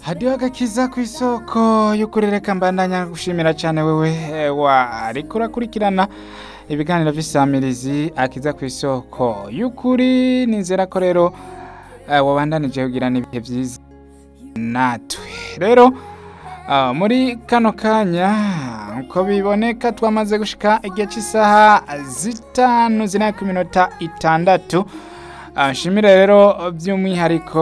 hadiho agakiza ku isoko y'ukuri reka mbandanya gushimira cyane wewe eh, wariko urakurikirana ibiganiro vy'isamirizi akiza ku isoko y'ukuri nizera ko rero eh, wabandanije kugirana ibihe vyiza natwe rero ah, muri kano kanya uko biboneka twamaze gushika igihe cy'isaha zitanu zina ku minota itandatu Ah, nshimire rero by'umwihariko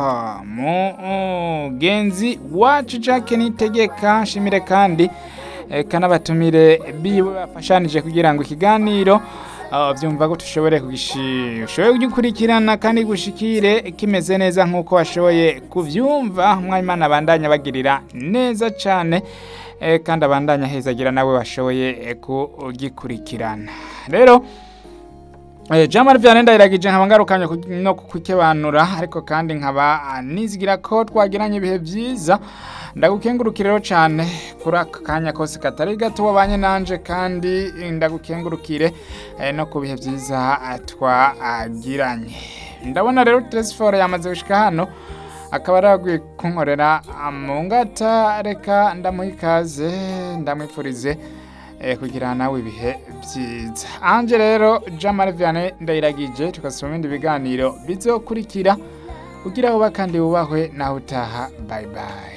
mugenzi wacu Jack Nitegeka nshimire kandi eh, kanabatumire biwe bafashanije kugira ngo ikiganiro ah, byumva ko tushobore kugishi- ushobore kugikurikirana kandi gushikire kimeze neza nk'uko washoboye kuvyumva mwayimana abandanya bagirira neza cane eh, kandi abandanya hezagira nawe washoboye eh, kugikurikirana rero Eh, Jamar Vianney ndayiragije nkaba ngarukanye ku- no kukebanura ariko kandi nkaba ah, nizigira ko twagiranye ibihe byiza ndagukengurukire rero cyane kuri aka kanya kose katari gato wabanye nanje kandi ndagukengurukire eh, no ku bihe byiza ah, twagiranye ndabona rero Tresfor yamaze gushika hano akaba araguye kunkorera ah, mu ngata reka ndamuha ikaze ndamwifurize eh, kugira nawe ibihe byiza anje rero Jamal Vianney ndayiragije tukasoma ibindi biganiro bizokurikira kugira ngo bakandi bubahwe naho utaha bye bye